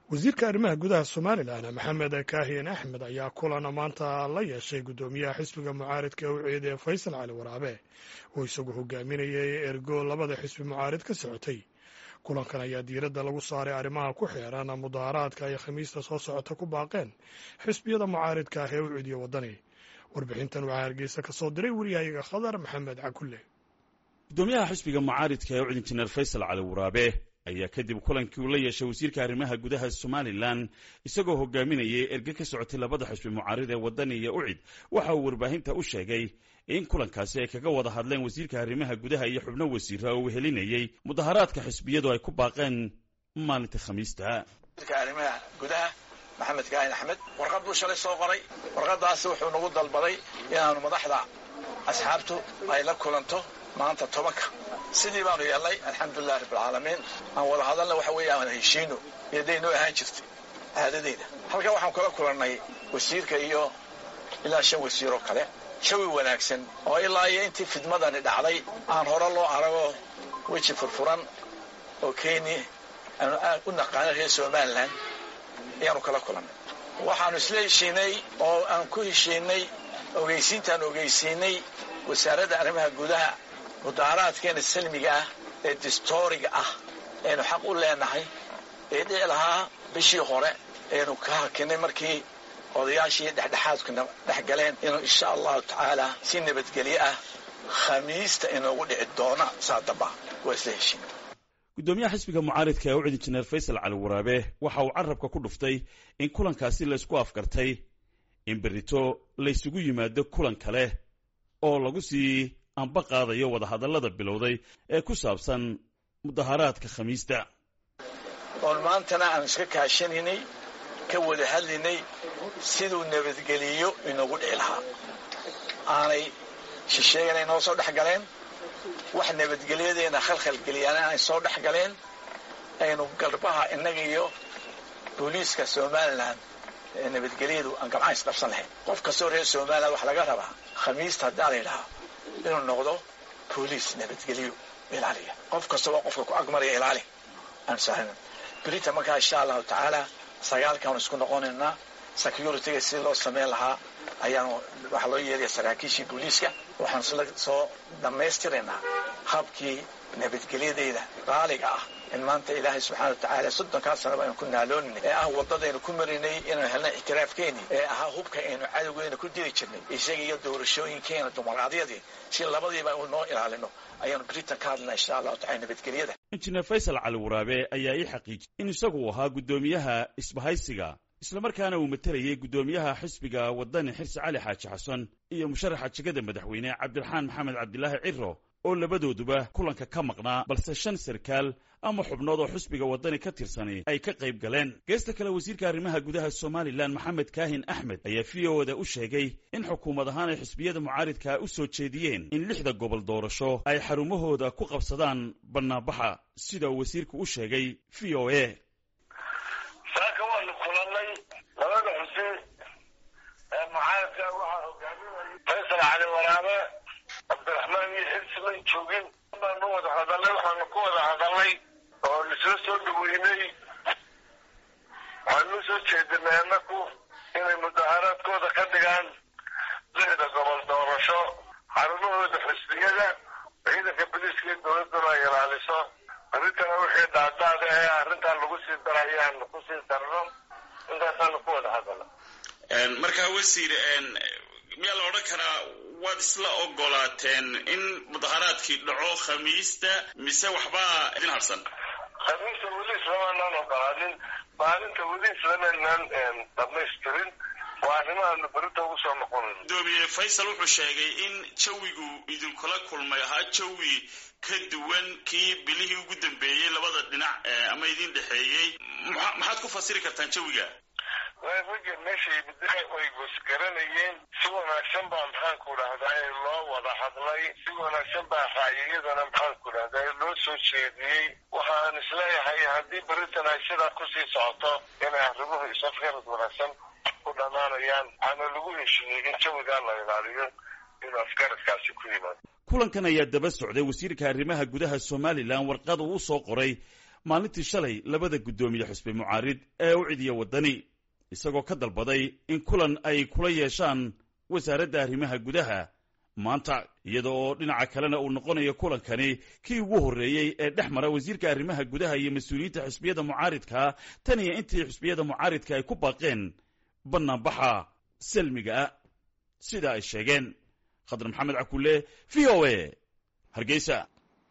wasiirka arrimaha gudaha somalilan maxamed kaahiyan axmed ayaa kulan maanta la yeeshay guddoomiyaha xisbiga mucaaridka ee u ceedee faysal cali waraabe oo isagu hogaaminayay ergo labada xisbi mucaarid ka socotay kulankan ayaa diiradda lagu saaray arrimaha ku xeeran mudaharaadka ay khamiista soo socota ku baaqeen xisbiyada mucaaridka ah ee u cidiyo waddani warbixintan waxaa hargeysa ka soo diray wariyahayaga khadar maxamed cakulle gudoomiyaha xisbiga mucaaridka ee u cid injineer faysal cali waraabe ayaa kadib kulankii uu la yeeshay wasiirka arrimaha gudaha somalilan isagoo hogaaminayay erge ka socotay labada xisbi mucaarid ee waddani iyo ucid waxa uu warbaahinta u sheegay in kulankaasi ay kaga wada hadleen wasiirka arrimaha gudaha iyo xubno wasiira oo wehelinayey mudaharaadka xisbiyadu ay ku baaqeen maalinta khamiista arrimaha gudaha maxamed kaahin axmed warqad buu shalay soo qoray warqadaasi wuxuu nagu dalbaday inaanu madaxda asxaabtu ay la kulanto maanta tobanka sidii baanu yeelnay alxamdulilah rabbilcaalamiin aan wada hadalna waxa weeye aan heshiino iyoday noo ahaan jirtay caadadeyda halkaa waxaan kula kulannay wasiirka iyo ilaa shan wasiiroo kale jawi wanaagsan oo ilaa iyo intii fidmadani dhacday aan hore loo arago weji furfuran oo kenya aanu aad u naqaana reer somalilan ayaanu kala kulannay waxaanu isla heshiinay oo aan ku heshiinay ogeysiintaan ogeysiinay wasaaradda arrimaha gudaha mudaaraadkeena salmiga ah ee distooriga ah aynu xaq u leenahay ee dhici lahaa bishii hore aynu ka hakinay markii odayaashii dhexdhexaadkuna dhex galeen inuu insha allahu tacaala si nabadgelyo ah khamiista inoogu dhici doona saa damba waa isla heshiin guddoomiyaha xisbiga mucaaridka ee u cid injineer faysal cali waraabe waxa uu carabka ku dhuftay in kulankaasi laysku afgartay in berrito laysugu yimaado kulan kale oo lagu sii anba qaadayo wadahadallada bilowday ee ku saabsan mudaharaadka khamiista oon maantana aan iska kaashanaynay ka wada hadlaynay siduu nabadgeliyo inoogu dhici lahaa aanay shisheegana inoo soo dhex galeen wax nabadgelyadeena khalkhalgeliyana ay soo dhex galeen aynu garbaha innaga iyo booliiska somalilan ee nabadgelyadu aan gamcaan isqabsan lahayn qof kastoo reer somalilan waxa laga rabaa khamiista haddaa la yidhahaa inuu noqdo booliis nabadgelyo ilaaliya qof kastaba qofka ku agmaraya ilaali aan sahlan berita markaa insha allahu tacaala sagaalkaanu isku noqonaynaa security-ga si loo samayn lahaa ayaanu waxaa loo yeelaya saraakiishii booliiska waxaanu isla soo dhammaystiraynaa habkii nabadgelyadeyda raaliga ah in maanta ilaahay subxana wa tacaala soddonkaa sanaba aynu ku naalooninay ee ah waddadaynu ku marinay inaynu helnay ictiraafkeenii ee ahaa hubka aynu cadowgeena ku diri jirnay isaga iyo doorashooyinkeena dimuqraadiyadii si labadiiba u noo ilaalino ayaanu britain ka hadlana insha allahu tacala nabadgelyada injineer faysal cali waraabe ayaa ii xaqiijiyay in isagu ahaa guddoomiyaha isbahaysiga islamarkaana uu matelayay guddoomiyaha xisbiga waddani xirsi cali xaaji xasan iyo musharaxa jegada madaxweyne cabdiraxmaan maxamed cabdilaahi ciro oo labadooduba kulanka ka maqnaa balse shan sarkaal ama xubnood oo xisbiga waddani ka tirsani ay ka qayb galeen geesta kale wasiirka arrimaha gudaha somalilan maxamed kaahin axmed ayaa v o da u sheegay in xukuumad ahaan ay xisbiyada mucaaridkaa u soo jeediyeen in lixda gobol doorasho ay xarumahooda ku qabsadaan bannaanbaxa sida uu wasiirku u sheegay v o a saaka waanu kulannay labada xusi ee mucaaridka waxaa hogaaminayay faysal cali waraabe cabdiraxmaan iyo xirsi may joogin baanu wada hadalnay waxaanu ku wada hadalnay oo isla soo dhaweynay waxaanu soo jeedinay annaku inay mudaharaadkooda ka dhigaan lixda gobol doorasho xarumahooda xisbiyada ciidanka boliiska iyo dowladduna ay ilaaliso arrintana wixii dhaadaada ee arrintaa lagu sii darayo aanu ku sii darno intaasaanu ku wada hadalna markaa wasiir miyaa la odhan karaa waad isla ogolaateen in mudaharaadkii dhaco khamiista mise waxbaa idin harsan khamiista weli islamanaan ogolaanin maalinta weli islamanaan dhamaystirin waa arrimahaanu berita ugu soo noqonayn gudoomiye faysal wuxuu sheegay in jawigu idinkula kulmay ahaa jawi ka duwan kii bilihii ugu dambeeyey labada dhinac ama idin dhexeeyey maxaad ku fasiri kartaan jawiga ragga meeshay bidix way gosgaranayeen si wanaagsan baa maxaanku dhahdaa loo wada hadlay si wanaagsan baa raayiyadana maxaanku dhahdaa loo soo jeediyey waxaan isleeyahay haddii beritan ay sidaa kusii socoto inay arrimuhu isafgarad wanaagsan ku dhammaanayaan waxaana lagu heshiiyey in jawigaa la ilaaliyo inuu afgaradkaasi ku yimaado kulankan ayaa daba socday wasiirka arrimaha gudaha somalilan warqad uu u soo qoray maalintii shalay labada guddoomiye xusbi mucaarid ee u cidiya waddani isagoo ka dalbaday in kulan ay kula yeeshaan wasaaradda arrimaha gudaha maanta iyada oo dhinaca kalena uu noqonayo kulankani kii ugu horreeyey ee dhex mara wasiirka arrimaha gudaha iyo mas-uuliyiinta xusbiyada mucaaridka tan iyo intii xusbiyada mucaaridka ay ku baaqeen bannaanbaxa salmiga sida ay sheegeen khadar maxamed cakulle v o a hargeysa